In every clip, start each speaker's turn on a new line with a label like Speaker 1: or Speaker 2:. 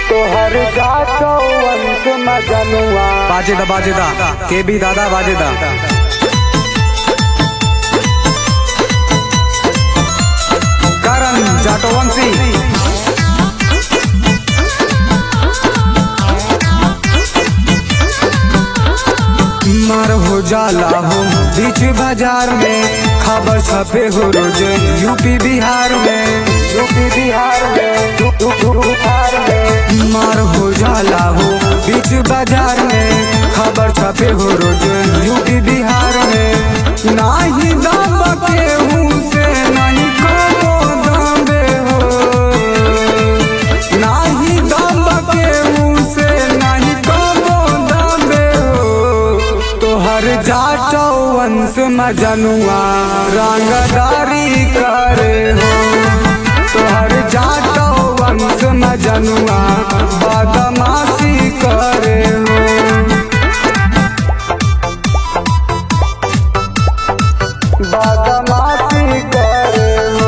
Speaker 1: तोहर जातो वंश मजनुआ
Speaker 2: बाजेदा बाजेदा के बी दादा बाजेदा करण जाटोवंशी मार हो जाला हो बीच बाजार में खबर छपे हो रोज यूपी बिहार में
Speaker 1: यूपी बिहार में यू- यू- यू- बिहार में
Speaker 2: मार हो जाला हो बीच बाजार में खबर छपे हो रोज यूपी बिहार में नाही दब के हूँ से नहीं कबो दबे हो नाही दब के हूँ से नहीं कबो दबे हो तोहर जाटो वंश मजनुआ रंगदारी करे हो तोहर जाटो वंश मजनुआ बदमाशी करे हो
Speaker 1: बदमाशी करे हो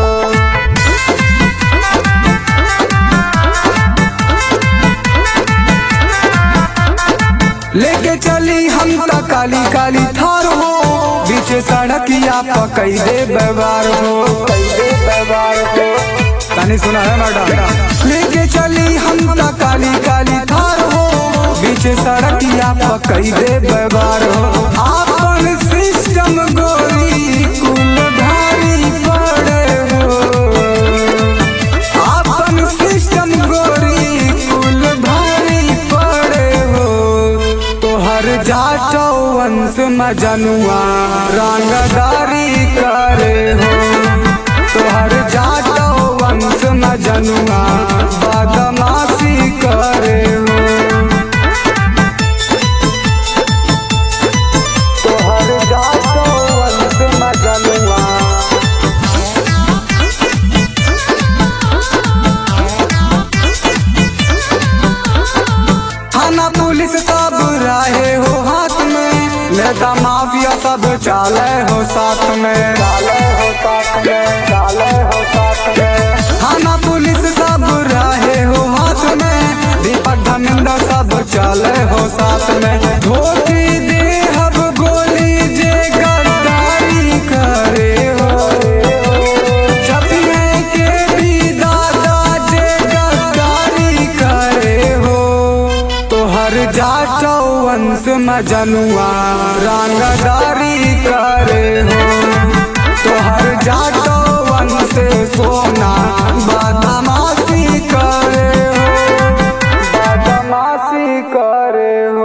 Speaker 2: लेके चली हम त काली काली थार हो बीच सड़किया पकई दे व्यवहार हो
Speaker 1: कैसे व्यवहार हो
Speaker 2: तनी सुना है मैडम लेके चली हम त काली काली थार हो बीच सड़किया पकई दे व्यवहार हो आपन सिस्टम गोरी कुल भारी पड़े हो आपन सिस्टम गोरी कुल भारी पड़े हो तोहर जाटो वंश मजनुआ रंगदारी करे हो तोहर जाटो वंश मजनुआ बदमाशी करे हो
Speaker 1: तोहर जातो वंश मजनुआ
Speaker 2: थाना पुलिस सब रहे हो हाथ में नेता माफिया सब चाले हो साथ में
Speaker 1: डाले हो साथ में डाले हो साथ में
Speaker 2: थाना पुलिस सब रहे हो हाथ में दीपक धर्मेंद्र सब चले हो साथ में धोती दे हब गोली जे गद्दारी करे हो छपिए के भी दादा जे गद्दारी करे हो तोहर जाटो वंश मजनुआ रंगदारी करे हो तोहर जाटो वंश सोना बदमाशी करे हो
Speaker 1: बदमाशी करे हो